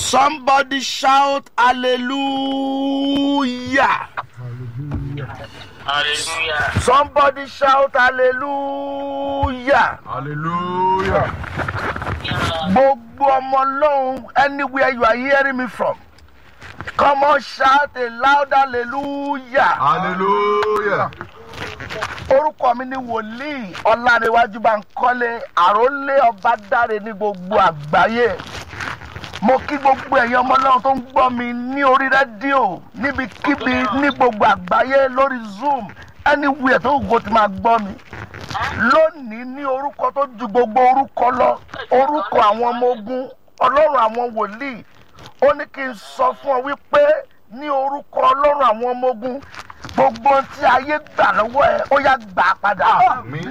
Somebody shout hallelujah. Hallelujah. Somebody shout hallelujah. Hallelujah. Gbogbo ọmọ Ọlọ́run anywhere you are hearing me from. Come on shout a loud hallelujah. Hallelujah. Orúkọ mi ni wòlíì Ọlárẹ̀wájú Bánkọ́lé àrólé ọba dáre ní gbogbo àgbáyé. Mo kí gbogbo ẹ̀yin ọmọ Ọlọ́run tó ń gbọ́ mi ní orí rédíò níbikíbi ní gbogbo àgbáyé lórí Zoom anywhere tó gbogbo ti máa gbọ́ mi. Lónìí ní orúkọ tó ju gbogbo orúkọ lọ orúkọ àwọn ọmọ ogun Ọlọ́run àwọn wòlíì ó ní kí n sọ fún ọ wípé ní orúkọ Ọlọ́run àwọn ọmọ ogun gbogbo ohun tí ayé gbà lọ́wọ́ ẹ ó yá gbà á padà Àmín.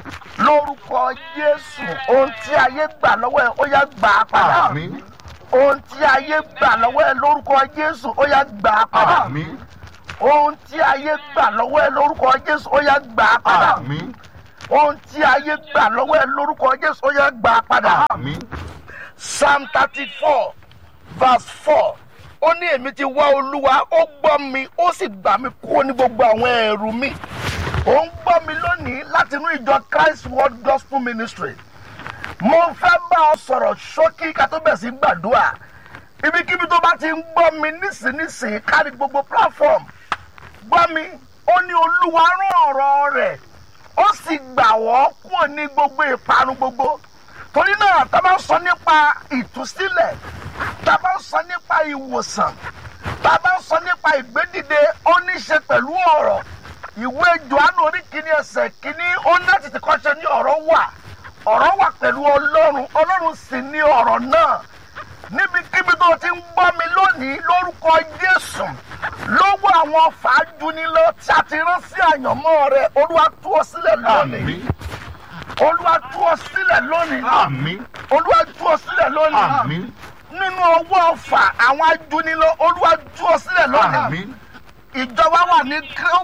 lórúkọ Jésù ohun tí ayé gbà lọ́wọ́ ẹ ó yá gbà á padà Àmín. ohun tí ayé gbà lọ́wọ́ ẹ lórúkọ Jésù ó yá gbà á padà Àmín. ohun tí ayé gbà lọ́wọ́ ẹ lórúkọ Jésù ó yá gbà á padà Àmín. ohun tí ayé gbà lọ́wọ́ ẹ lórúkọ Jésù ó yá gbà á padà. Àmín. Psalm thirty four verse four ó ní èmi ti wá olúwa ó gbọ́ mi ó sì gbà mí kúrò ní gbogbo àwọn ẹ̀rù mi ó ń gbọ́ mi lónìí láti inú ìjọ Christ World Gospel Ministry mo fẹ́ bá ọ sọ̀rọ̀ ṣókí ká tó bẹ̀ sí gbàdúrà ibikíbi tó bá ti ń gbọ́ mi nísinsìnyí kárí gbogbo platform gbọ́ mi ó ní olúwa rán ọ̀rọ̀ rẹ̀ ó sì gbà wọ́n kúrò ní gbogbo ìparun gbogbo torí náà tá a bá ń sọ nípa ìtúsílẹ̀ tá a bá ń sọ nípa ìwòsàn tá a bá ń sọ nípa ìgbédìde ó ní í ṣe pẹ̀lú ọ̀rọ̀ ìwé Jòhánù orí kìíní ẹsẹ̀ kìíní ó ní láti ti kọ́ṣẹ́ ní ọ̀rọ̀ wà ọ̀rọ̀ wà pẹ̀lú ọlọ́run ọlọ́run sì ní ọ̀rọ̀ náà níbikíbi tó ti ń gbọ́ mi lónìí lórúkọ Jésù lọ́wọ́ àwọn fàájúnilọ tí a ti rán sí àyànmọ́ rẹ olúwa tú ọ sílẹ̀ lónìí Àmín. olúwa tú ọ sílẹ̀ lónìí Àmín. olúwa tú ọ sílẹ̀ lónìí Àmín. nínú ọwọ́ ọ̀fà àwọn ajúnilọ olúwa tú ọ sílẹ̀ lónìí Àmín. ìjọba wà ní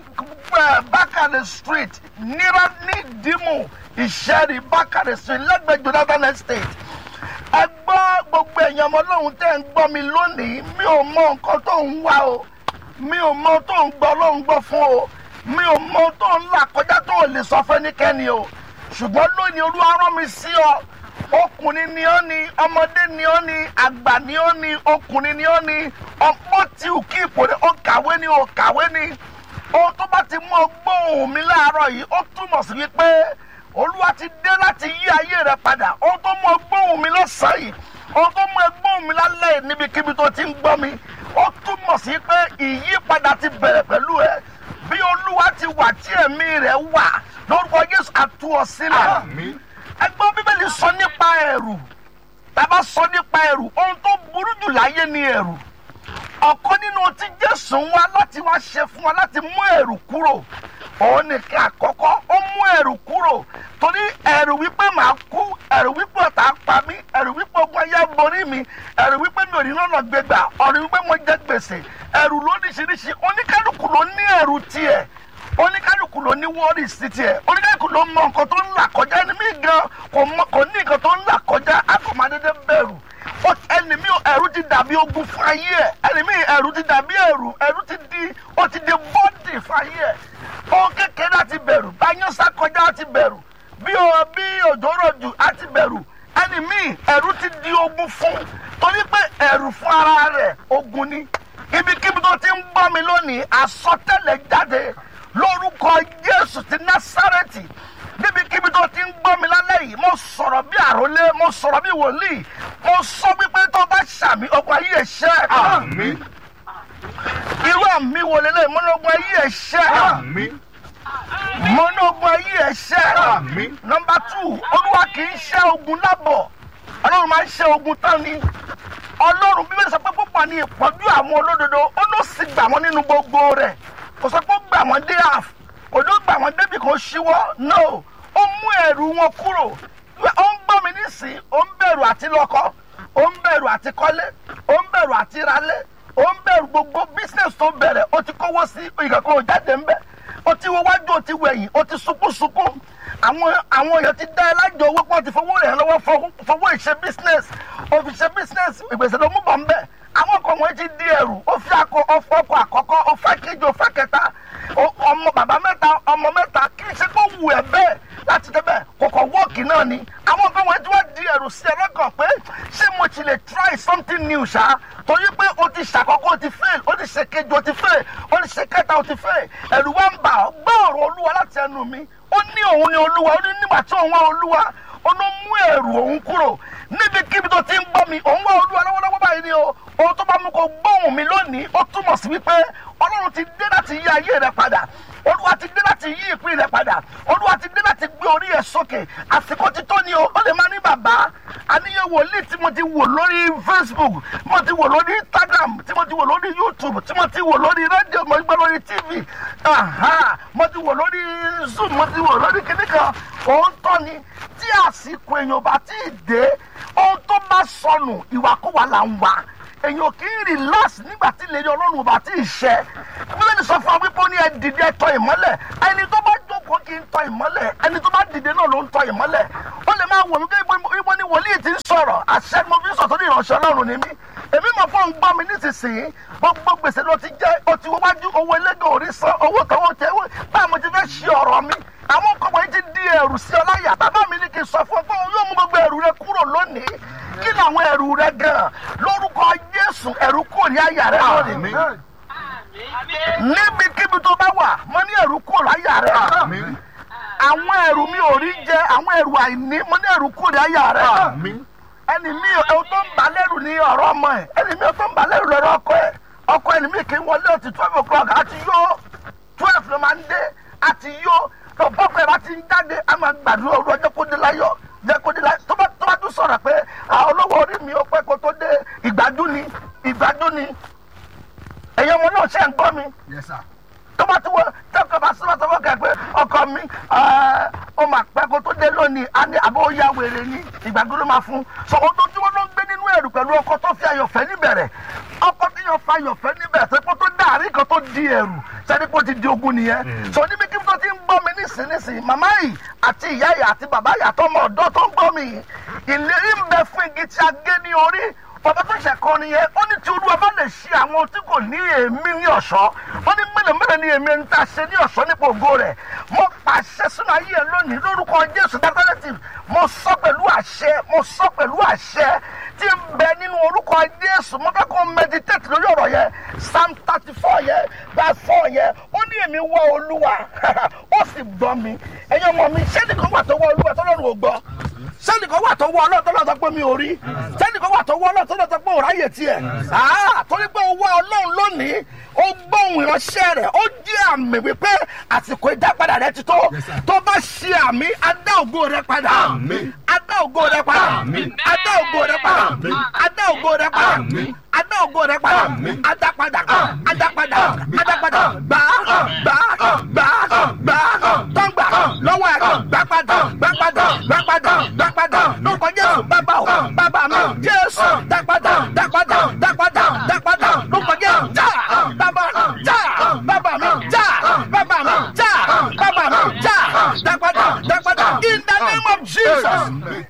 bákàrẹ street nira ní ìdímù ìṣẹ́rí bákàrẹ street lẹ́gbẹ̀ẹ́ Jonathan estate ẹ gbọ́ gbogbo èèyàn ọmọ ọlọ́run tẹ́ ń gbọ́ mi lónìí mi ò mọ nǹkan tó ń wá o mi ò mọ tó ń gbọ́ ọlọ́run gbọ́ fún o mi ò mọ tó ń là kọjá tó ò lè sọ fẹ́nikẹ́ni o ṣùgbọ́n lónìí olúwa rán mi sí ọ ọkùnrin ni ọ́ ni ọmọdé ni ọ́ ni àgbà ni ọ́ ni ọkùnrin ni ọ́ ni ọ̀pọ̀ tí ò kí ipò ni ó kàwé ni ó kàwé ni ohun tó bá ti mú ọgbọ́n ohùn mi láàárọ̀ yìí ó túmọ̀ sí wípé olúwa ti dé láti yí ayé rẹ padà ohun tó mú ọgbọ́n ohùn mi lọ́sàn-án yìí ohun tó mú ọgbọ́n ohùn mi lálẹ́ yìí níbikíbi tó ti ń gbọ́ mi ó túmọ̀ sí pé ìyípadà ti bẹ̀rẹ̀ pẹ̀lú ẹ bí olúwa ti wà tí ẹ̀mí rẹ̀ wà lórúkọ Jésù á tú ọ sílẹ̀ Àmín. ẹgbọ́n bíbélì sọ nípa ẹ̀rù bàbá sọ nípa ẹ̀rù ohun tó burú jù láyé ni ẹ̀rù ọ̀kan nínú ohun tí Jésù ń wá láti wá ṣe fún wa láti mú ẹ̀rù kúrò òun nìkan àkọ́kọ́ ó mú ẹ̀rù kúrò torí ẹ̀rù wípé màá kú ẹ̀rù wípé ọ̀tá pa mí ẹ̀rù wípé ogun ayé borí mi ẹ̀rù wípé mi ò ní lọ́nà gbégbà ẹ̀rù wípé mo jẹ gbèsè ẹ̀rù lóríṣiríṣi oníkálukú ló ní ẹ̀rù tiẹ̀ oníkálukú ló ní wọ́ọ̀rì sí tiẹ̀ oníkálukú ló mọ nǹkan tó ń là kọjá ẹni mi gan kò mọ kò ní nǹkan tó ń là kọjá a kò máa dédé bẹ̀rù Ó- ẹni mi ẹ̀rù ti dàbí ogun fún ayé ẹ̀ ẹni mi ẹ̀rù ti dàbí ẹ̀rù ẹ̀rù ti di ó ti di bọ́ọ̀dì fún ayé ẹ̀ ohun kékeré àti bẹ̀rù báyọ̀ sá kọjá àti bẹ̀rù bí o bí òjò rọ̀jù àti bẹ̀rù ẹni mi ẹ̀rù ti di ogun fún torí pé ẹ̀rù fún ara rẹ̀ ogun ni ibikíbi tó ti ń gbọ́ mi lónìí àsọtẹ́lẹ̀ jáde lórúkọ Jésù ti Násárẹ́tì níbikíbi tó ti ń gbọ́ mi lálẹ́ yìí mo sọ̀rọ̀ bí àrólé mo sọ̀rọ̀ bí wòlíì mo sọ wípé tó bá ṣàmì ọgbà yìí ẹ̀ṣẹ́ Àmín. irú àmì wo lélẹ̀ mọ́nàgbọ́n ayé ẹ̀ṣẹ́ Àmín. mọ́nàgbọ́n ayé ẹ̀ṣẹ́ Àmín. nọmba tù olúwa kì í ṣẹ́ ogun lábọ̀ ọlọ́run máa ń ṣẹ́ ogun tán ni ọlọ́run bíbélì sọ pé púpọ̀ ní ìpọ́njú àwọn olódodo ó ló sì gbà wọ́n nínú gbogbo rẹ̀ kò sọ pé ó gbà wọ́n dé àf kò ló gbà wọ́n débi kan ṣíwọ́ no ó mú ẹ̀rù wọn kúrò ó ń gbọ́ mi nísìnyí ó ń bẹ̀rù àti lọ́kọ ó ń bẹ̀rù àti kọ́lé ó ń bẹ̀rù àti ralé ó ń bẹ̀rù gbogbo business tó bẹ̀rẹ̀ ó ti kówó sí ìkàkọ́ òjáde ńbẹ̀ ó ti wo wájú ó ti wẹ̀yìn ó ti sunkún sunkún àwọn àwọn èèyàn ti dá ẹ lájọ owó pọ̀ ti fowó rẹ̀ lọ́wọ́ fowó- fowó ìṣe business òfìṣe business ìgbésẹ̀ ló mú bọ̀ ńbẹ̀ ó fọ́kọ àkọ́kọ́ ó fẹ́ kejì ó fẹ́ kẹta ó- ọmọ bàbá mẹ́ta ọmọ mẹ́ta kì í ṣe kó wù ẹ́ bẹ́ẹ̀ láti débẹ̀ kòkò wọ́ọ̀kì náà ni àwọn nǹkan wọ̀nyí tí wọ́n di ẹ̀rù sí ẹ lọ́kàn pé ṣé mo ti lè try something new ṣá torí pé o ti ṣàkọ́kọ́ o ti fail o ti ṣe kejì o ti fail o ti ṣe kẹta o ti fail ẹ̀rù wa ń bà ọ́ gbọ́ ọ̀rọ̀ olúwa láti ẹnu mi ó ní òun ni olúwa ó ní nígbà tí òun wá olúwa ó ló mú ẹ̀rù òun kúrò níbikíbi tó ti ń gbọ́ mi òun wá olúwa lọ́wọ́lọ́wọ́ báyìí ni o ohun tó bá mú kó gbóhùn mi lónìí ó túmọ̀ sí wípé ọlọ́run ti dé láti yí ayé rẹ padà olúwa ti dé láti yí ìpín rẹ padà olúwa ti dé láti gbé orí ẹ sókè àsìkò ti tó ni o ó lè má ní bàbá àníyàn wòlíì tí mo ti wò lórí facebook mo ti wò lórí instagram tí mo ti wò lórí youtube tí mo ti wò lórí rédíò mo gbọ́ lórí tv aha, mo ti wò lórí zoom mo ti wò lórí kíní kan òun tọ́ ni tí àsìkò èèyàn bá ti dé ohun tó bá sọnù ìwàkúwà là ń wà èèyàn kì í relax nígbà tí ìlérí ọlọ́run ò bá tí ì ṣẹ bíbélì sọ fún wa wípé ó ní ẹ dìde ẹ tọ ìmọ́lẹ̀ ẹni tó bá jókòó kì í tọ ìmọ́lẹ̀ ẹni tó bá dìde náà ló ń tọ ìmọ́lẹ̀ ó lè máa wò mí pé ibo ni wòlíì ti ń sọ̀rọ̀ àṣẹ mo fi ń sọ̀tọ́ ní ìránṣẹ́ ọlọ́run ni mí èmi mọ̀ fún òun gbọ́ mi nísinsìnyí gbogbo gbèsè ló ti jẹ́ ó ti wájú owó ẹlẹ́gàn orí san owó kan ó tẹ báwo mo ti fẹ́ ṣe ọ̀rọ̀ mi àwọn nǹkan wọ̀nyí ti di ẹrù sí ọ láyà bàbá mi ní kí n sọ fún ọ pé òun yóò mú gbogbo ẹrù rẹ kúrò lónìí kí ni àwọn ẹrù rẹ gan lórúkọ jésù ẹrù kúrò ní àyà rẹ lónìí níbikíbi tó bá wà mo ní ẹrù kúrò láyà rẹ Àmín. àwọn ẹrù mi ò rí jẹ àwọn ẹrù àìní mo ní ẹrù kúrò ní àyà rẹ Àmín. ẹni mi ò tó ń bà lẹ́rù ní ọ̀rọ̀ ọmọ ẹ̀ ẹni mi ò tó ń bà lẹ́rù lọ́rọ̀ ọkọ ẹ̀ ọkọ ẹni mi kì í wọlé ọtí twelve o'clock àti yó twelve ló máa ń dé àti yó tó bọ́kọ̀ ẹ̀ bá ti ń jáde a máa gbàdúrà olú ọjọ́ kó dé láyọ̀ jẹ́ kó dé láyọ̀ tó bá tó bá tún sọ̀rọ̀ pé àwọn olówó orí mi ó pẹ́ kó tó dé ìgbádùn ni ìgbádùn ni ẹ̀yin ọmọ náà ṣe ń gbọ́ mi Yes, sir. tó bá ti wọ tẹ́kọ̀ bá sọ́wọ́ sọ́wọ́ kẹ́ pé ọkọ mi ẹ̀, ó máa pẹ́ kó tó dé lónìí á ní àbó ya wèrè ní ìgbàgbọ́ ló máa fún so ojoojúmọ́ ló ń gbé nínú ẹ̀rù pẹ̀lú ọkọ tó fi ayọ̀fẹ́ níbẹ̀rẹ̀ ọkọ tí yàn fa ayọ̀fẹ́ níbẹ̀rẹ̀ tó kó tó dàrí kan tó di ẹ̀rù sẹ́ni kó ti di ogun nìyẹn so níbi kí tó ti ń gbọ́ mi nísinsìnyí màmá yìí àti ìyá yìí àti bàbá yìí àtọmọ ọ̀dọ́ tó ń gbọ́ mi yìí ìlérí ń bẹ fún igi tí a gé ní orí bàbá tó ṣe kọrin yẹn ó ní tí olúwa bá lè ṣe àwọn tí kò ní èémí ní ọ̀ṣọ́ ó ní mélòó mélòó ni èmi ń ta ṣe ní ọ̀ṣọ́ nípa ògo rẹ̀ mo pàṣẹ sínú ayé ẹ lónìí lórúkọ jésù dákọ́lẹ́tì mo sọ pẹ̀lú àṣẹ mo sọ pẹ̀lú àṣẹ tí ń bẹ nínú orúkọ jésù mo fẹ́ kó meditate lórí ọ̀rọ̀ yẹn psalm thirty four yẹn verse four yẹn ó ní èmi wá olúwa ó sì gbọ́ mi ẹ̀yin ọmọ mi ṣé nìkan wà tó wá olúwa tó lọ́rùn ò gbọ́ sẹ́nìkan wà tó wọ ọlọ́run tó lọ́ọ́ sọ pé mi ò rí sẹ́nìkan wà tó wọ ọlọ́run tó lọ́ọ́ sọ pé ò ráyè tiẹ̀ Ah, torí pé ó wá ọlọ́run lónìí ó gbóhùn ìránṣẹ́ rẹ̀ ó jẹ́ àmì wípé àsìkò ìdápadà rẹ ti tó tó bá ṣe àmì adá ògo rẹ padà Àmín. adá ògo rẹ padà Àmín. adá ògo rẹ padà Àmín. adá ògo rẹ padà Àmín. adá ògo rẹ padà Àmín. adá padà Àmín. adá padà Àmín. adá padà gbà gbà gbà gbà tọ́ngbà lọ́wọ́ ẹ̀ gbà padà gbà padà gbà padà gbà padà lórúkọ jésù bàbá o bàbá mi jésù dá padà dá padà dá padà dá padà lórúkọ jésù já bàbá já bàbá mi já bàbá mi já bàbá mi já dá padà dá padà in the name of jesus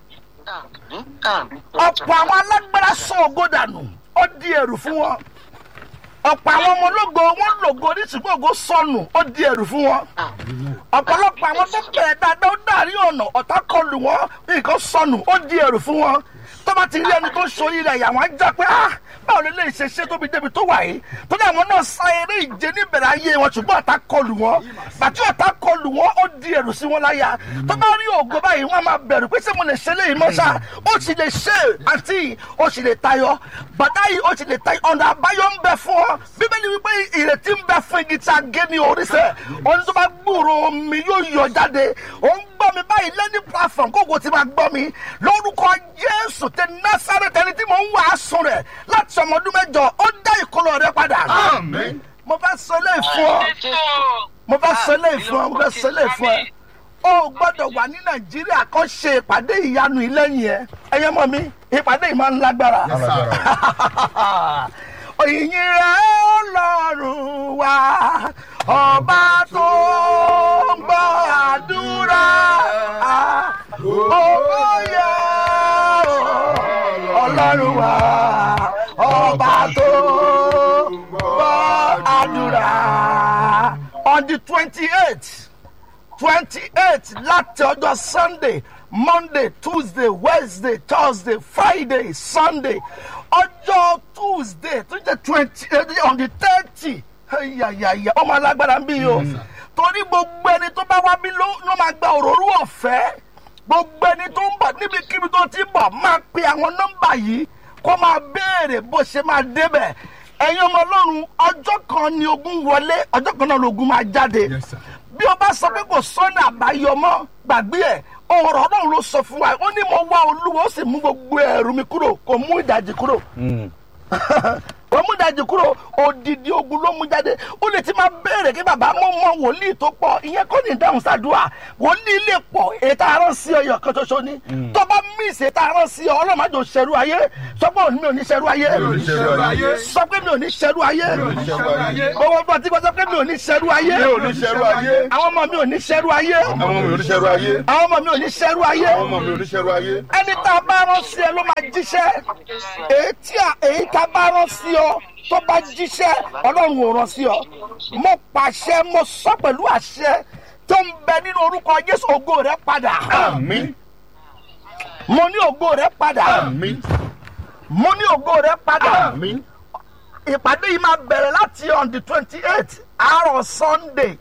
ọ̀pọ̀ àwọn alágbára sọ ògo dànù ó di ẹ̀rù fún wọn ọ̀pọ̀ àwọn ọmọ ológo wọn lògo oríṣiríṣi ògo sọnù ó di ẹ̀rù fún wọn ọ̀pọ̀lọpọ̀ àwọn tó bẹ̀rẹ̀ dáadáa ó dàrí ọ̀nà ọ̀tá kọlù wọn nǹkan sọnù ó di ẹ̀rù fún wọn tó bá ti rí ẹni tó ń so yìí rẹ̀ yà wọ́n á já pé ah báwo lè lè ṣe ṣe tóbi débi tó wà yìí tó dé àwọn náà sa eré ìje níbẹ̀rẹ̀ ayé wọn ṣùgbọ́n ọ̀tá kọlù wọn bàtí ọ̀tá kọlù wọn ó di ẹ̀rù sí wọn láyà tó bá rí ògo báyìí wọn á máa bẹ̀rù pé ṣé mo lè ṣe léyìí mọ́ṣá ó sì lè ṣe àǹtí ó sì lè tayọ bàtà yìí ó sì lè tayọ ọ̀nà àbáyọ ń bẹ fún ọ bíbélì wípé ìrètí ń bẹ fún igi tí a gé ní oríṣẹ́ òun tó bá gbúrò omi yóò yọ jáde òun gbọ́ mi báyìí lẹ́ni platform kókò tí máa gbọ́ mi lórúkọ jésù tẹ násàrẹ́tì ẹni tí mò ń wàásù rẹ̀ láti ọmọ ọdún mẹ́jọ ó dá ìkọlọ rẹ padà. Àmín. mo fẹ́ sọ lé fún ọ mo fẹ́ sọ lé fún ọ mo fẹ́ sọ lé fún ẹ o gbọ́dọ̀ wà ní nàìjíríà kó ṣe ìpàdé ìyanu ìlẹ́yìn ẹ ẹyẹ mọ́ mi ìpàdé yìí máa ń lágbára òyìnbó rẹ ọlọ́run wa ọba tó ń gbọ́ àdúrà owó yẹ ọlọ́run wa ọba tó ń gbọ́ gbàdúrà on the twenty eight twenty eight láti ọjọ́ sunday monday tuesday wednesday thursday friday sunday ọjọ́ tuesday tó jẹ́ twenty on the thirty yàyàyà ọmọ alágbára ń bí yìí o torí gbogbo ẹni tó bá wá bí ló ló máa gba òróró ọ̀fẹ́ gbogbo ẹni tó ń bọ̀ níbikíbi tó ti bọ̀ máa pe àwọn nọ́mbà yìí kó máa béèrè bó ṣe máa débẹ̀ ẹ̀yin ọmọ ọlọ́run ọjọ́ kan ni ogun wọlé ọjọ́ kan náà lógun máa jáde Yes, sir. bí o bá sọ pé kò sọ́nà àbáyọ mọ́ gbàgbé ẹ̀ ọ̀rọ̀ ọlọ́run ló sọ fún wa ó ní mo wá olúwa ó sì mú gbogbo ẹ̀rù mi kúrò kò mú ìdajì kúrò ó mú ìdajì kúrò odidi ogun ló mú jáde ó lè ti máa béèrè kí bàbá mọ́ mọ́ wòlíì tó pọ̀ ìyẹn kọ́ ní ìdáhùn sàdúrà wòlíì lè pọ̀ ètò àárọ̀ sí ọyọ kan ṣoṣo ni tó bá mísì ètò àárọ̀ sí ọ ọlọ́màjò ṣẹ̀rú ayé sọ pé òní mi ò ní ṣẹ̀rú ayé ò ní ṣẹrú ayé. sọ pé mi ò ní ṣẹ̀rú ayé ò ní ṣẹrú ayé. owó bọ̀ tí kò sọ pé mi ò ní ṣẹ̀rú ayé mi ò ní ṣẹrú ayé. àwọn ọmọ mi ò ní ṣẹ̀rú ayé àwọn ọmọ mi ò ní ṣẹrú ayé. àwọn ọmọ mi ò ní ṣẹ̀rú ayé àwọn ọmọ mi ò ní ṣẹrú ayé. ẹni tá a bá rán sí ẹ ló máa jíṣẹ́ èyí tí a èyí tá a bá rán sí ọ tó bá jíṣẹ́ ọlọ́run ò rán sí ọ mo pàṣẹ mo sọ pẹ̀lú àṣẹ tó ń bẹ nínú orúkọ jésù ògo rẹ padà àmín mo ní ògo rẹ padà àmín mo ní ògo rẹ padà àmín ìpàdé yìí máa bẹ̀rẹ̀ láti on the twenty eight àárọ̀ sunday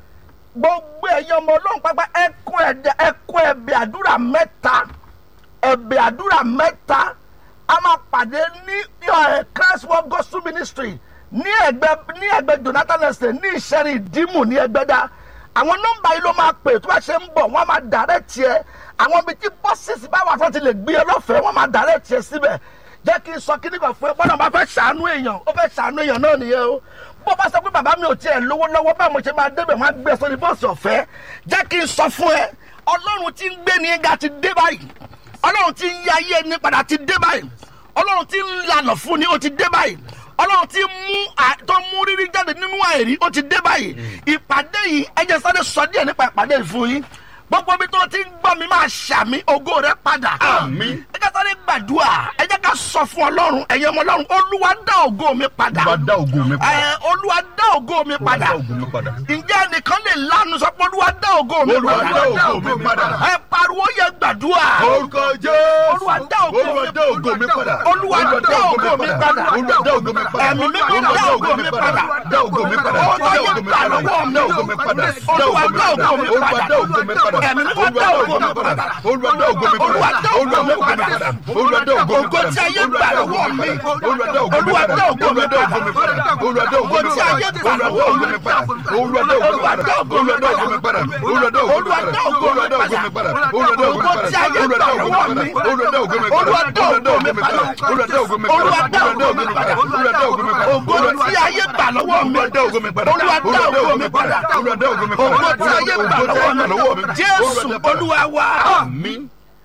gbogbo ẹ̀yin ọmọ ọlọ́run pápá ẹ̀kọ́ ẹ̀dẹ̀ ẹ̀kọ́ ẹ̀bẹ̀ àdúrà mẹ́ta ẹ̀bẹ̀ àdúrà mẹ́ta a máa pàdé ní ẹ̀ christ world gospel ministry ní ẹgbẹ́ ní ẹgbẹ́ jonathan estate ní ìṣẹ́rin ìdímù ní ẹgbẹ́dá àwọn nọ́mbà yìí ló máa pè tó bá ṣe ń bọ̀ wọ́n á máa dàrẹ́ tiẹ̀ àwọn ibi tí bọ́sìsì bá wà tó ti lè gbé ẹ lọ́fẹ̀ẹ́ wọ́n máa dàrẹ́ tiẹ̀ síbẹ̀ jẹ́ kí n sọ kíní kan fún ẹ bọ́dọ̀ bá fẹ́ ṣàánú èèyàn ó fẹ́ ṣàánú èèyàn náà nìyẹn o bó bá sọ pé bàbá mi ò tiẹ̀ lówó lọ́wọ́ báwo mo ṣe máa débẹ̀ wọ́n á gbé ẹ sórí bọ́ọ̀sì ọ̀fẹ́ jẹ́ kí n sọ fún ẹ ọlọ́run tí ń gbé ní ga ti dé báyìí ọlọ́run tí ń yí ayé ẹni padà ti dé báyìí ọlọ́run tí ń lànà fún ni ó ti dé báyìí ọlọ́run tí ń mú à- tó mú rírí jáde nínú àìrí ó ti dé báyìí ìpàdé yìí ẹ jẹ́ sáré sọ díẹ̀ nípa ìpàdé yìí fún yín gbogbo ibi tó ti ń gbọ́ mi máa ṣàmì ògo rẹ padà Àmín. ẹ jẹ́ sáré gbàdúrà ẹ jẹ́ ká sọ fún ọlọ́run ẹ̀yin ọmọ ọlọ́run olúwa dá ògo mi padà Olúwa dá ògo mi padà. Ẹ, olúwa dá ògo mi Olúwa padà dá ògo mi padà. ǹjẹ́ ẹnìkan lè lánàá sọ pé olúwa dá ògo mi Olúwa padà dá ògo mi padà. ẹ pariwo yẹ gbàdúrà orúkọ jésù Olúwa dá ògo mi- Olúwa dá ògo mi padà Olúwa dá ògo mi padà. Olúwa dá ògo mi padà Ẹ̀mí mímọ́ Olúwa dá ògo mi padà. dá ògo mi padà Ó dá yẹ ògo mi gbà padà lọ́wọ́ mi. dá ògo mi padà Olúwa dá ògo mi Olúwa padà. dá ògo mi padà Ẹ̀mí mímọ́ dá ògo mi padà. Olúwa dá ògo mi Olúwa padà dá ògo mi padà. Olúwa dá ògo mi Ògo padà tí ayé gbà lọ́wọ́ mi. Olúwa dá ògo mi Olúwa padà dá ògo mi Olúwa dá ògo mi padà Olúwa dá ògo Ògo mi tí padà ayé gbà Olúwa dá lọ́wọ́ ògo mi. mi padà Olúwa dá ògo mi Olúwa padà dá ògo mi Olúwa dá ògo mi padà Olúwa dá ògo mi Olúwa padà dá ògo mi Olúwa dá ògo mi padà Olúwa dá ògo mi Ògo padà tí ayé Olúwa gbà dá ògo mi lọ́wọ́ padà mi. Olúwa dá ògo mi padà Olúwa dá Olúwa dá ògo ògo mi mi padà. padà Olúwa dá ògo mi padà Olúwa dá Olúwa dá ògo ògo mi mi padà. padà Olúwa dá ògo mi padà Ògo tí ayé gbà lọ́wọ́ mi. Olúwa dá ògo mi padà Olúwa dá ògo mi padà. Olúwa dá ògo mi padà Ògo tí ayé gbà lọ́wọ́ mi. Jésù Olúwa dá padà. Olúwa wa. Àmín.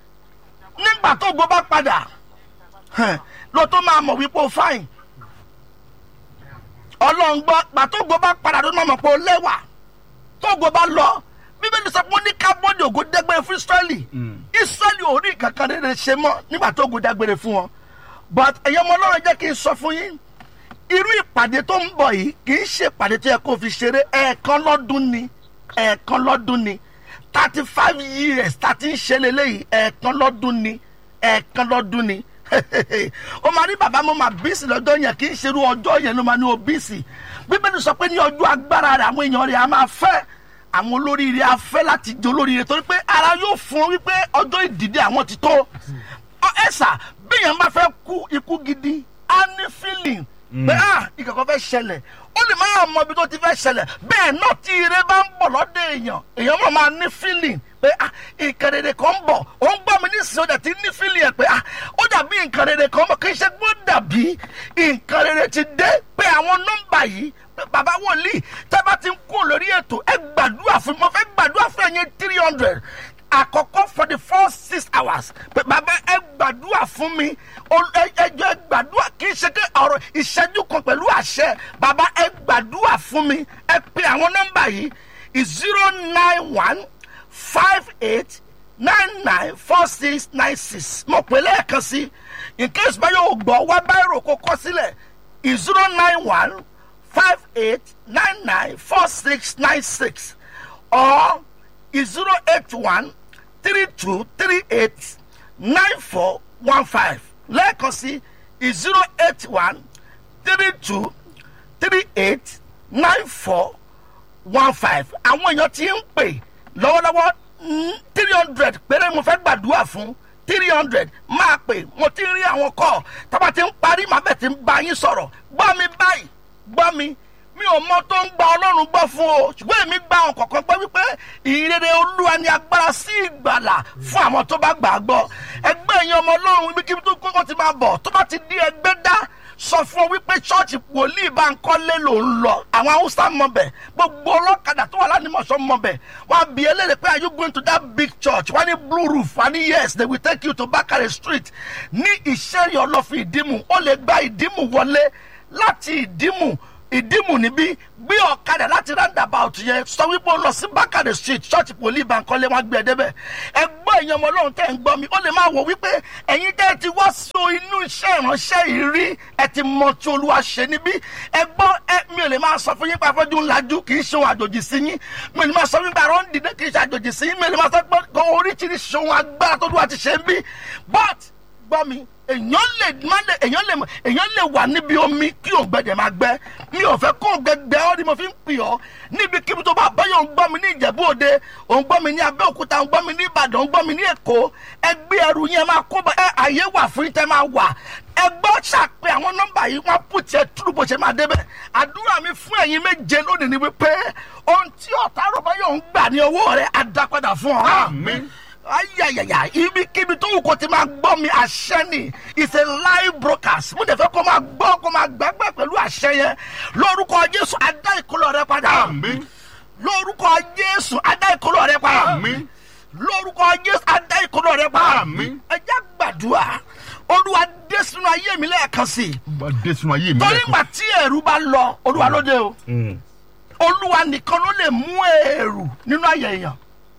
nígbà tó gbọ́ bá padà hẹn, ló tó máa mọ̀ wípé o fáìn ọlọ́run gbọ́ gbà tó gbọ́ bá padà ló máa mọ̀ pé o lẹ́wà tó gbọ́ bá lọ bíbélì sọ pé ó ní kábọ́ọ̀dì ògo dágbére fún israẹli israẹli ò rí kankan rere ṣe mọ́ nígbà tó ògo dágbére fún wọn but ẹ̀yọ́ ọmọ ọlọ́run jẹ́ kí n sọ fún yín irú ìpàdé tó ń bọ̀ yìí kì í ṣe ìpàdé tó yẹ kó fi ṣeré ẹ̀ẹ̀kan lọ́dún ni ẹ̀ẹ̀kan lọ́dún ni thirty five years tá a ti ń ṣe lélẹ́yìí ẹ̀ẹ̀kan lọ́dún ni ẹ̀ẹ̀kan lọ́dún ni ó máa ní bàbá mo máa bíìsì lọ́jọ́ yẹn kì í ṣerú ọjọ́ yẹn ló máa ní o bíìsì bíbélì sọ pé ní ọjọ́ agbára rẹ̀ àwọn èèyàn rẹ̀ á máa fẹ́ àwọn olóríire á fẹ́ láti jẹ olóríire torí pé ara yóò fún ọ wípé ọjọ́ ìdìde àwọn ti tó ọ ẹ̀sà bí èèyàn bá fẹ́ kú ikú gidi á ní feeling pé ah ìkẹ̀kọ́ fẹ́ ṣẹlẹ̀ ó lè máa mọ ibi tó ti fẹ́ ṣẹlẹ̀ bẹ́ẹ̀ náà tí ire bá ń bọ̀ lọ́dọ̀ èèyàn èèyàn máa máa ní feeling pé ah nǹkan rere kan ń bọ̀ ó ń gbọ́ mi nísìnyí ó dẹ̀ ti ní feeling ẹ̀ pé ah ó dàbí nǹkan rere kan ń bọ̀ kì í ṣe pé ó dàbí nǹkan rere ti dé pé àwọn nọ́mbà yìí pé bàbá wòlíì tẹ́ bá ti ń kú lórí ètò ẹ gbàdúrà fún mi mo fẹ́ gbàdúrà fún ẹ̀yin three hundred àkọ́kọ́ for the first six hours pé bàbá ẹ gbàdúrà fún mi Ol- ẹ ẹ jọ̀ọ́ ẹ gbàdúrà kì í ṣe pé ọ̀rọ̀ ìṣẹ́jú kan pẹ̀lú àṣẹ bàbá ẹ gbàdúrà fún mi ẹ pe àwọn nọ́mbà yìí zero nine one five eight nine nine four six nine six mo pè lẹ́ẹ̀kan sí in case báyọ̀ ò gbọ́ wá báyìí kó kọ́ sílẹ̀ zero nine one five eight nine nine four six nine six or zero eight one three two three eight nine four one five lẹ́ẹ̀kan sí zero eight one three two three eight nine four one five àwọn èèyàn ti ń pè lọ́wọ́lọ́wọ́ three hundred péré mo fẹ́ gbàdúrà fún three hundred máa pè mo ti rí àwọn kọ́ tábà ti ń parí màá bẹ̀ ti ń bá yín sọ̀rọ̀ gbọ́ mi báyìí gbọ́ mi mi ò mọ tó ń gba ọlọ́run gbọ́ fún o ṣùgbọ́n èmi gba àwọn kọ̀ọ̀kan gbọ́ wípé ìrere olúwa ni agbára sí ìgbàlà fún àwọn tó bá gbà á gbọ́ ẹgbẹ́ ẹ̀yin ọmọ ọlọ́run ibikíbi tó kókó ti máa bọ̀ tó bá ti di ẹgbẹ́ dá sọ fún ọ wípé ṣọ́ọ̀ṣì wòlíì bá ń kọ́lé ló ń lọ àwọn haúsá mọ̀bẹ̀ gbogbo ọlọ́kadà tó wà lánìmọ̀ṣọ́ mọ̀bẹ̀ wọ́n á bí eléyìí pé are you going to that big church wọ́n á ní blue roof wọ́n á ní yes they will take you to bakare street ní ìṣẹ́yìn ọlọ́fin ìdímù ó lè gba ìdímù wọlé láti ìdímù ìdímù níbí gbé ọ̀kadà láti roundabout yẹn sọ wípé ó lọ sí bákàdé street church poli bankole wọn gbé ẹ débẹ̀ ẹgbọ́n èèyàn ọmọ ọlọ́run tẹ́ ń gbọ́ mi ó lè máa wò wípé ẹ̀yin tẹ́ ẹ ti wá sí inú iṣẹ́ ìránṣẹ́ yìí rí ẹ ti mọ tí olúwa ṣe níbí ẹgbọ́n ẹ mi ò lè máa sọ fún yín pé afọ́jú ńlájú kì í ṣe ohun àjòjì sí yín mi ò lè máa sọ fún yín pé àrùn dìde kì í ṣe àjòjì sí yín mi ò lè máa sọ pé oríṣiríṣi ohun agbára tó olúwa ti ṣe ń bí but gbọ́ mi èèyàn lè má lè èèyàn lè èèyàn lè wà níbi omi kí òǹgbẹ́dẹ̀ máa gbẹ́ mi ò fẹ́ kó òǹgbẹ́gbẹ́ ọ́ ni mo fi ń pè ọ́ níbi kíbi tó bá báyọ̀ ń gbọ́ mi ní ìjẹ̀bú òde òun gbọ́ mi ní abẹ́òkúta òun gbọ́ mi ní ìbàdàn òun gbọ́ mi ní èkó ẹgbẹ́ ẹrù yẹn máa kó bá ẹ àyè wà fún yín tẹ́ máa wà ẹgbọ́ ṣàpè àwọn nọ́mbà yìí wọ́n pù tiẹ̀ túrú bó ṣe máa débẹ̀ àdúrà mi fún ẹ̀yin méje lónìí ni wípé ohun tí ọ̀tá rọ̀ báyọ̀ ń gbà ní owó rẹ̀ á dá padà fún ọ Àmín. ayayaya ibikíbi tó wù kó ti máa gbọ́ mi àṣẹ ni it's a live broadcast mo dẹ̀ fẹ́ kó máa gbọ́ kó máa gbàgbẹ́ pẹ̀lú àṣẹ yẹn lórúkọ jésù adá ìkólọ rẹ padà Àmín. lórúkọ jésù adá ìkólọ rẹ padà Àmín. lórúkọ jésù adá ìkólọ rẹ padà Àmín. ẹ jẹ́ gbàdúrà olúwa dé sínú ayé mi lẹ́ẹ̀kan sí i Bá dé sínú ayé mi torí lẹ́kọ̀ọ́. ìgbà tí ẹ̀rù bá lọ olúwa ló dé o olúwa nìkan ló lè mú èrù nínú ayé èèyàn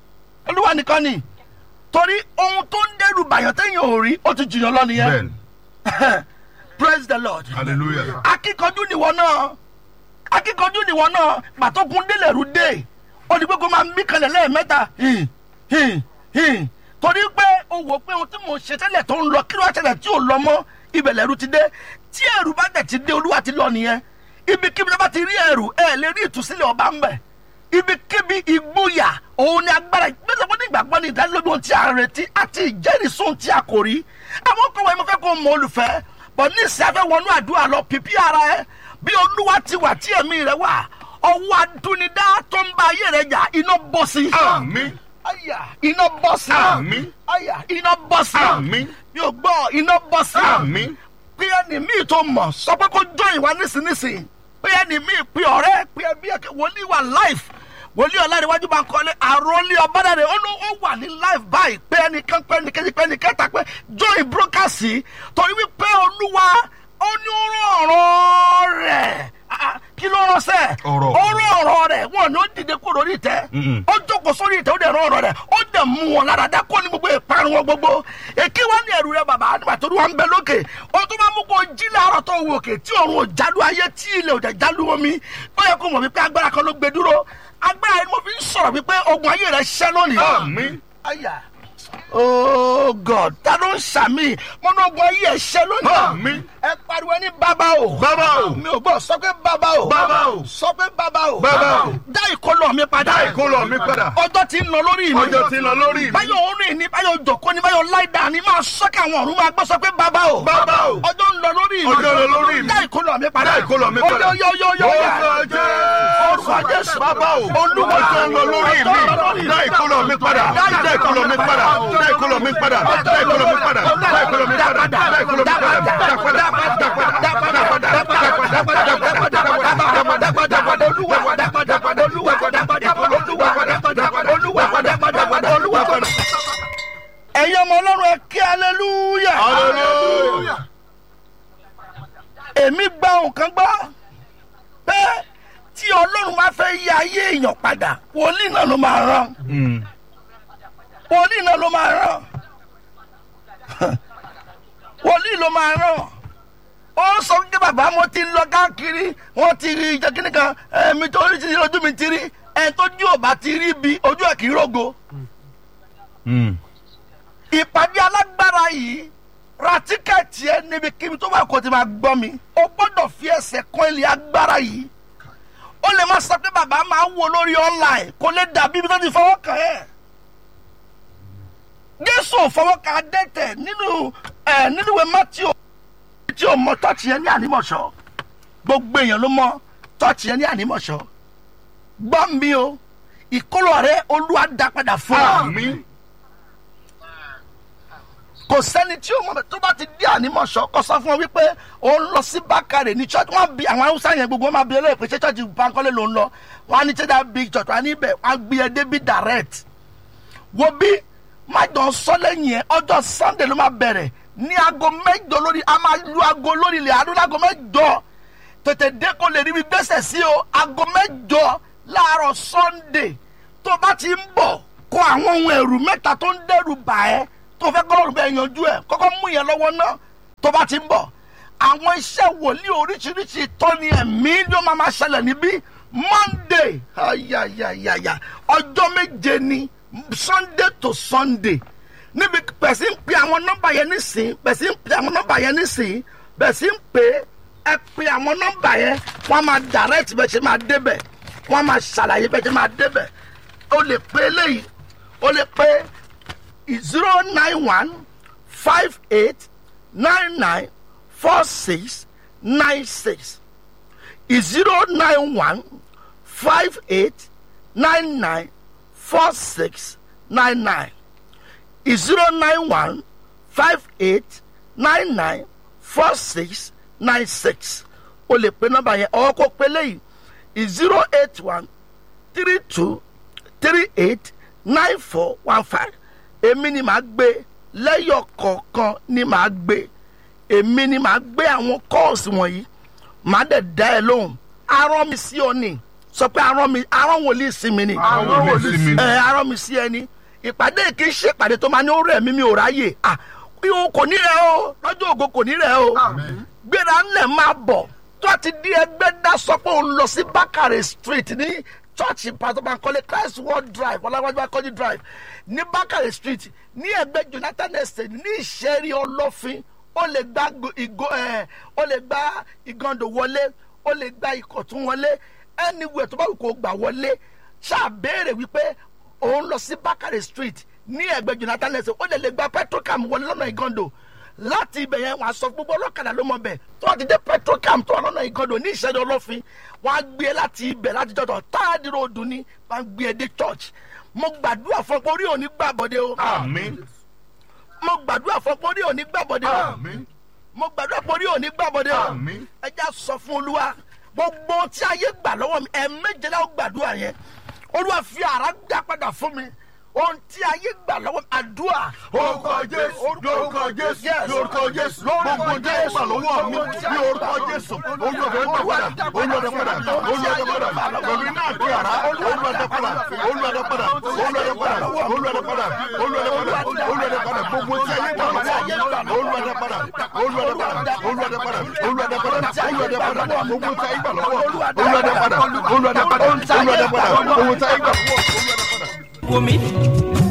olúwa nìkan ni torí ohun tó ń dẹrù bàyàn téèyàn ò rí ó ti jìyàn lọ nìyẹn Bẹ́ẹ̀ni. praise the lord Hallelujah. akíkanjú nìwọ náà akíkanjú nìwọ náà pàtókun délẹ̀rú dé ó ní pé kó máa mí kanlẹ̀ lẹ́ẹ̀mẹ́ta hìn hìn hìn torí pé o wò pé ohun tí mo ṣe tẹ́lẹ̀ tó ń lọ kí ló wá ṣẹlẹ̀ tí ò lọ mọ́ ibẹ̀ lẹ́rú ti dé tí ẹ̀rù bá dẹ̀ ti dé olúwa ti lọ nìyẹn ibikíbi tó bá ti rí ẹ̀rù ẹ̀ lè rí ìtúsílẹ̀ ọba ń bẹ̀ ibikíbi ìgboyà òun ni agbára gbèsè fún ìgbàgbọ́ ní ìdánilójú ohun tí a ń retí àti ìjẹ́rìísí ohun tí a kò rí àwọn kan wọ̀nyí mo fẹ́ kó o mọ olùfẹ́ bọ̀ ní ìsìn afẹ́ wọnú àdúrà lọ pìpì ara ẹ bí olúwa ti wà tí ẹ̀mí rẹ wà ọwọ́ adúnidá tó ń bá ayé rẹ jà iná bọ́ sí. Àmín. àyà iná bọ́ sí. Àmín. àyà iná bọ́ sí. Àmín. mi ò gbọ́ iná bọ́ sí. Àmín. pé ẹni míì tó mọ̀ sọ pé kó jọ ìwà nísinsìnyí pé ẹni míì pé ọ̀rẹ́ pé ẹbí ẹ̀kẹ́ wòlíì wà life wòlíì ọ̀làdéwájú bá ń kọ́lé àròlé ọ̀bádàrẹ̀ ó ló ó wà ní life báyìí pé ẹnìkan pé ẹnìkejì pé ẹnìkẹta pé join brokers yìí torí wípé olúwa ó ní ó rán ọ̀rọ̀ rẹ̀ Ah, ah, kí ló rán sẹ́ Ọ̀rọ̀. ó rán ọ̀rọ̀ rẹ̀ wọn ni ó dìde kúrò lórí ìtẹ́ Mm-mm. ó jókòó sórí ìtẹ́ ó dẹ̀ rán ọ̀rọ̀ rẹ̀ ó dẹ̀ mú wọn lára dá kó ní gbogbo ìparun wọn gbogbo èké wá ní ẹ̀rù rẹ bàbá nígbà tó wà ń bẹ lókè ó tó bá mú kó jí láàárọ̀ tó wò òkè tí òun ò jálù ayé tí ilẹ̀ ò dẹ̀ jálù omi ó yẹ kó mọ̀ wípé agbára kan ló gbé dúró agbára yẹn ni mo fi ń sọ̀rọ̀ wípé ogun ayé rẹ̀ ṣẹ́ lónìí. Àmín. Aya. Oh God, ta ló ń sàmì? Mo ní ogun ayé ẹ̀ ṣẹ́ lónìí. Àmín. Ẹ pariwo ní bàbá o. Bàbá o. Mi ò gbọ́ sọ pé bàbá o. Bàbá o. Sọ pé bàbá o. Bàbá o. Dá ìkọlọ̀ mi padà. Dá ìkólọ mi padà. Ọjọ́ ti ń lọ lórí mi. Ọjọ́ ti ń lọ lórí mi. Báyọ̀ orin ni báyọ̀ jòkó ni báyọ̀ láìda ni máa sọ́kẹ́ àwọn ọ̀run máa gbọ́ sọ pé bàbá o. Bàbá o. Ọjọ́ ń lọ lórí mi. Ọjọ́ ń lọ lórí mi. Dá ìkọlọ̀ mi padà. Dá ìkólọ mi padà. Oyó yó yó yó. Orúkọ Jésù. Orúkọ Jésù. Bàbá o. Olúwa Ọjọ́ ń lọ lórí mi. Dá ìkólọ mi padà. Dá ìkólọ mi padà. Dá ìkólọ mi padà. Dá ìkólọ mi padà. Dá ìkólọ mi padà. Dá ìkólọ mi padà. Dá padà. Dá padà. Dá padà. ẹ̀yin ọmọ ọlọ́run ẹ kí hallelujah Hallelujah. èmi gba nǹkan gbọ́ pé tí ọlọ́run bá fẹ́ yí ayé èèyàn padà wòlíì náà ló máa rán wòlíì náà ló máa rán wòlíì ló máa rán ó sọ pé bàbá mo ti lọ káàkiri wọn ti rí ìjọ kíní kan ẹ̀mí tó rí ti rí ojú mi ti rí ẹ̀ tó jú ò bá ti rí bi ojú ẹ̀ kì í rògo. ìpàdé alágbára yìí ra tíkẹ́ẹ̀tì ẹ níbikíbi tó bá kó ti máa gbọ́ mi o gbọ́dọ̀ fi ẹsẹ̀ kan ilé agbára yìí ó lè má sọ pé bàbá máa ń wo lórí online kó lè dàbí ibi tó ti fọwọ́ kàn ẹ́ jésù ò fọwọ́ kàn adẹ́tẹ̀ nínú ẹ̀ nínú ìwé matthew tí o mọ tọ́ọ̀tì yẹn ní ànímọ̀ṣọ́ gbogbo èèyàn ló mọ tọ́ọ̀tì yẹn ní ànímọ̀ṣọ́ gbọ́ mi o ìkólọ rẹ olúwa dá padà fún ọ àmín kò sẹ́ni tí o mọ̀ tó bá ti dé ànímọ̀ṣọ́ kó sọ fún ọ wípé o ń lọ sí bákàrè ní church wọ́n bí àwọn haúsá yẹn gbogbo wọn máa bí ẹlẹ́yìn pé ṣé church bankole ló ń lọ wọ́n á ní ṣẹ́dá big church wọ́n á ní ibẹ̀ wọ́n á gbé ẹ débi direct wo bí má jọ sọ lẹ́yìn ẹ ọjọ́ sunday ló máa bẹ̀rẹ̀ ní aago mẹ́jọ lórí a máa lu aago lórí ilẹ̀ àdúrà aago mẹ́jọ tètè dé kó lè rí mi gbèsè sí o aago mẹ́jọ láàárọ̀ sunday tó bá ti ń bọ̀ kó àwọn ohun ẹ̀rù mẹ́ta tó ń dẹ́rù bà ẹ́ tó fẹ́ kọ́ lọ́rùn bẹ́ẹ̀ yanjú ẹ̀ kọ́kọ́ mú yẹn lọ́wọ́ náà tó bá ti ń bọ̀ àwọn iṣẹ́ wòlíì oríṣiríṣi tọ́ni ẹ̀mí ló máa ma ṣẹlẹ̀ níbí monday ayayayaya ọjọ́ méje ni sunday to sunday níbi pẹ̀sí ń pe àwọn nọ́mbà yẹn nísìn pẹ̀sí ń pe àwọn nọ́mbà yẹn nísìn pẹ̀sí ń pe ẹ pe àwọn nọ́mbà yẹn wọ́n á máa direct bẹ́ẹ̀ ṣe máa débẹ̀ wọ́n á máa ṣàlàyé bẹ́ẹ̀ ṣe máa débẹ̀ o lè pe eléyìí o lè pe zero nine one five eight nine nine four six nine six zero nine one five eight nine nine four six nine nine zero nine one five eight nine nine four six nine six o lè pe nọ́mbà yẹn ọwọ́ kó pe léyìí zero eight one three two three eight nine four one five èmi ni màá gbé lẹ́yọ̀ kọ̀ọ̀kan ni màá gbé èmi ni màá gbé àwọn kọ́ọ̀sì wọ̀nyí màá dẹ̀ dá ẹ lóhùn arán mi sí ọ ni sọ pé arán mi arán wòlíì sí mi ni Arán wòlíì sí mi. ẹ arán mi sí ẹni ìpàdé kì í ṣe ìpàdé tó máa ní ó rẹ̀ mí mi ò ráyè ah ihò kò ní rẹ̀ o lọ́jọ́ ògo kò ní rẹ̀ o gbéra ńlẹ̀ máa bọ̀ tó a ti di ẹgbẹ́ dá sọ pé òun lọ sí bákàrẹ̀ street ní church pastor bankole christ world drive ọlágbájú akọ́jú drive ní bákàrẹ̀ street ní ẹgbẹ́ jonathan estate ní ìṣẹ́rí ọlọ́fin ó lè gba go- ìgò ẹ̀ ó lè gba ìgàndò wọlé ó lè gba ìkọ̀tún wọlé anywhere tó bá wù kó gbà wọlé ṣàbẹ̀rẹ̀ wípé òun lọ sí bákàrẹ̀ street ní ẹgbẹ́ jonathan estate ó lè lè gba petrocam wọlé lọ́nà ìgàndò láti ibẹ̀ yẹn wàá sọ gbogbo ọlọ́kadà ló mọ bẹ̀ tó wàá ti dé petrocam tó wà lọ́nà ìgàndò ní ìṣẹ́jú ọlọ́fin wàá gbé e láti ibẹ̀ láti jọ̀dọ̀ táàdì ròdù ni wàá gbé e dé church mo gbàdúrà fún ọ pé orí òní gbàbọ̀dé o àmín mo gbàdúrà fún ọ pé orí òní gbàbọ̀dé o àmín mo gbàdúrà pé orí òní gbàbọ̀dé o Àmín. ẹ já sọ fún olúwa gbogbo tí ayé gbà lọ́wọ́ mi ẹ̀ méjèlá ó gbàdúrà yẹn olúwa fi àrà gbà padà fún mi ohun tí ayé gbà lọ́wọ́ mi àdúrà orúkọ jésù lórúkọ jésù lórúkọ jésù gbogbo jẹ́ ìgbà lọ́wọ́ mi ní orúkọ jésù olùwàdà padà olùwàdà padà olùwàdà padà pẹ̀lú iná àti àrá olùwàdà padà olùwàdà padà olùwàdà padà olùwàdà padà olùwàdà padà olùwàdà padà gbogbo tí ayé gbà lọ́wọ́ olùwàdà padà olùwàdà padà olùwàdà padà olùwàdà padà olùwàdà padà gbogbo tí ayé gbà lọ́wọ́ olùwàdà padà olùwàdà padà olùwàdà padà gbogbo tí ayé gbà lọ́wọ́ olùwàdà padà. wò mí